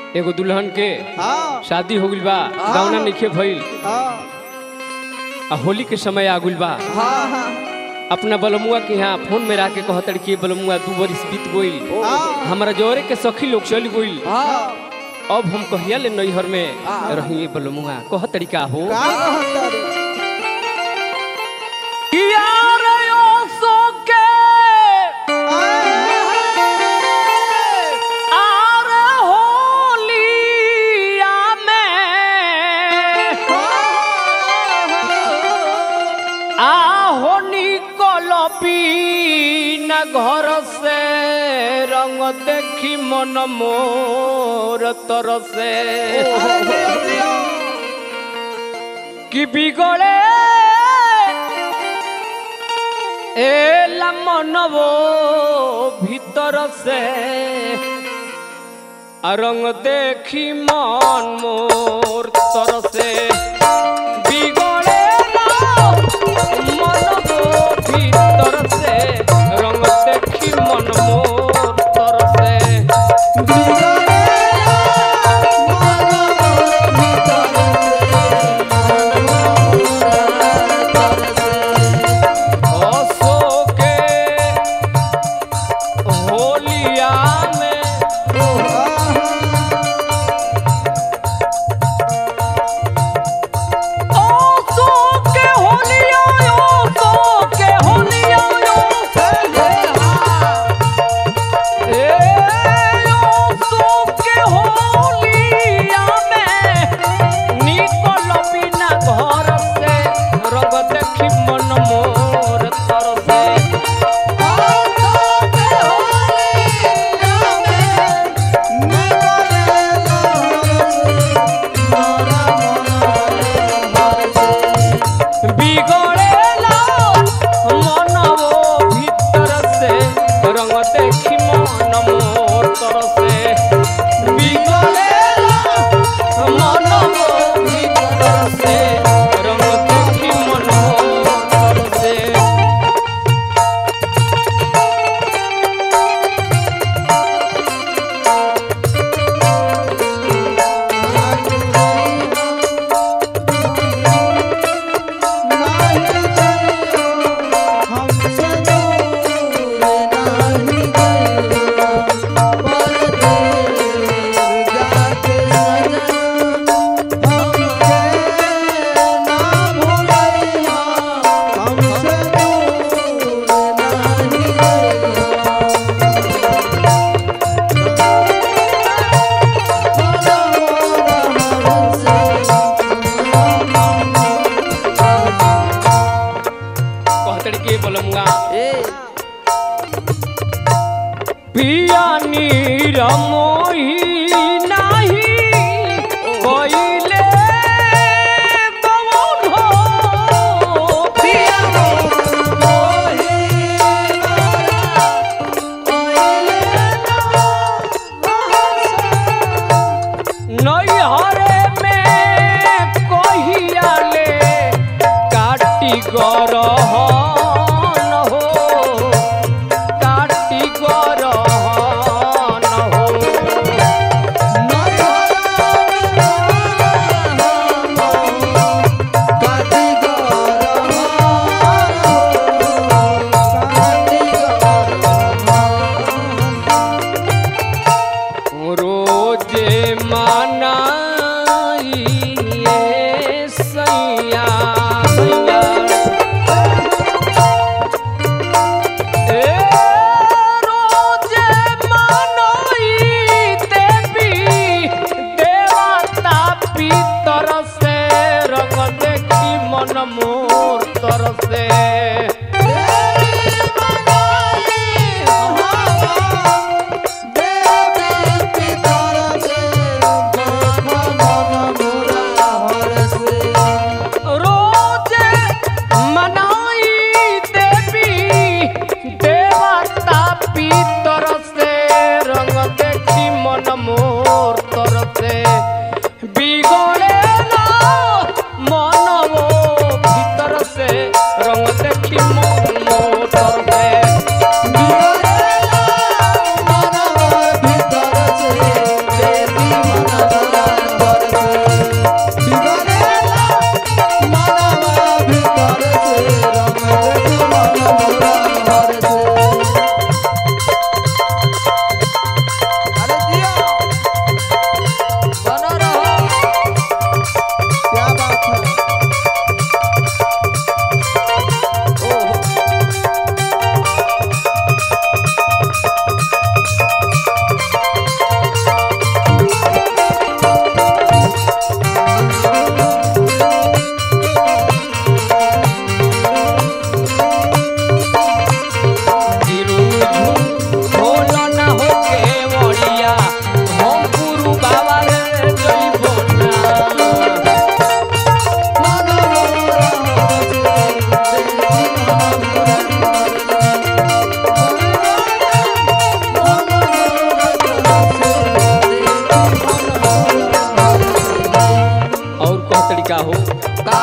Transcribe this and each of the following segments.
एगो दुल्हन के हाँ शादी हो गइल बा गौना निखे भइल हाँ आ होली के समय आ गइल बा हाँ हाँ अपना बलमुआ के यहाँ फोन में राके कहतड़ कि बलमुआ दू बरिस बीत गइल हाँ हमारा जोरे के सखी लोग चल गइल हाँ अब हम कहिया ले नैहर में हाँ। रही बलमुआ कह तरीका हो का कहतारी घर से रंग देखी मन मोर तरसे कि বিগড়ে এলা মনব ভিতর সে রঙ দেখি মন মোর তরসে বিগড়ে মনব ভিতর সে রঙ দেখি মন মোর তরসে অশোকে হোলিয়া মে অশোকে হোলিয়া অশোকে হোলিয়া এ অশোকে হোলিয়া মে নিকল বিনা ঘর সে রঙ দেখি মন মোর তরসে বিগড়েলা মনব ভিতর সে রঙ দেখি মন মোর তরসে বিগড়েলা মনব ভিতর সে রঙ দেখি মন মোর তরসে कहतड़ के बलमुआ पिया नीर मोही नाही कोइले कौन हो पिया नैहरे में कहिया ले काटी गरहन हो काटी गरहन हो रोजे मनाई ये सैया सैया ए रोजे मनाई देवी देवता पितर से रंग देखी मन मोर तरसे रोजे मनाई देवी देवता पितर से रंग देखी मन मोर तरसे बिगड़े ना मन वो भीतर से हो का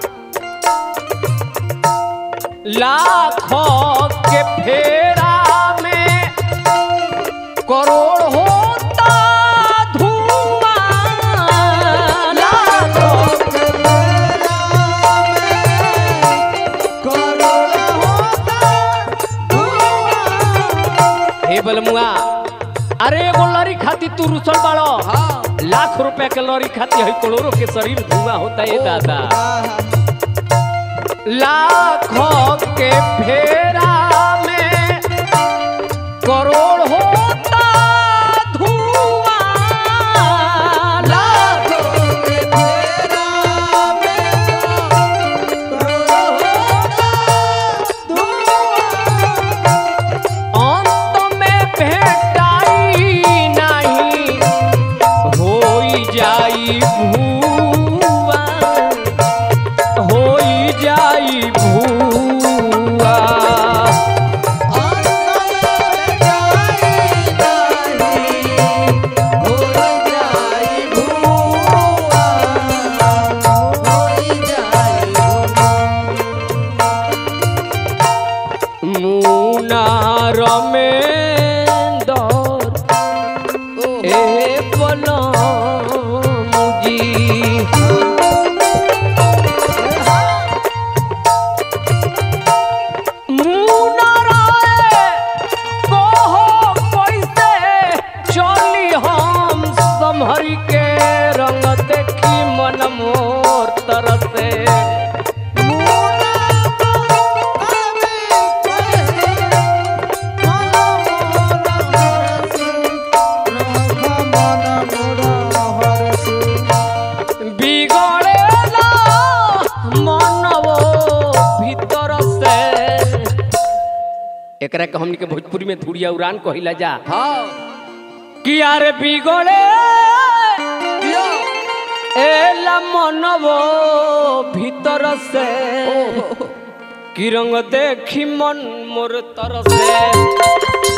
लाखों के फेरा में करोड़ होता धुआं लाखों के मेरा में करोड़ होता धुआं। हे बलमुआ अरे एगो लड़ी खाती तू रुसल बाड़ो हाँ लाख रुपए के लड़ी खाती है करोड़ों के शरीर धुआं होता है दादा लाखों के फेरा में करोड़ होता धुआं लाखों के मेरा में करोड़ होता धुआं। अंत में भेटाई नहीं होई जाई भूआ होई जाई भूआ मुनार में दौर ए मुजी मुनाराए कहो कैसे चली हम समहरी के रंग देखी मन मोर तरसे बिगड़ेला मनवो भीतर से एकरा के हमनी के भोजपुरी में धुरिया उड़ान कहिला जा कि यार बिगड़े एला मनवो भीतर से कि रंग देखी मन मोर तरसे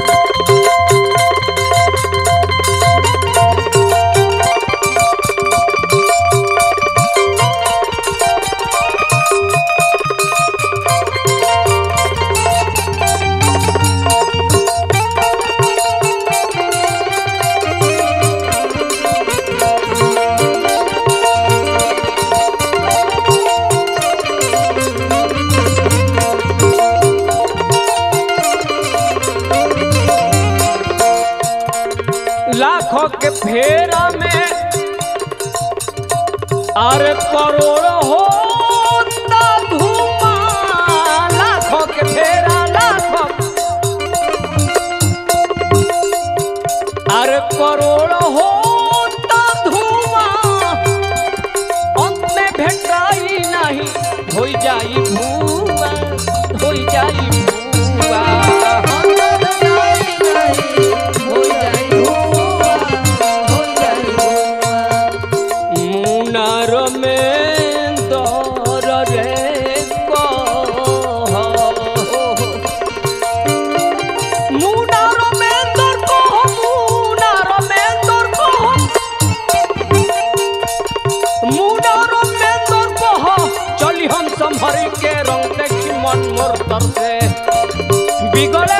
लाखों के फेरा में अरे करोड़ होता धुआं लाखों के फेरा लाखों अरे करोड़ होता धुआं अंत में भेटाई नहीं हो जाई भूआ हो जाई भूआ मुनार में दर रे कह मुनार में दर कह मुनार में दर कह मुनार में दर कह चली हम संभरी के रंग देखी मन मोर तर से बिगड़े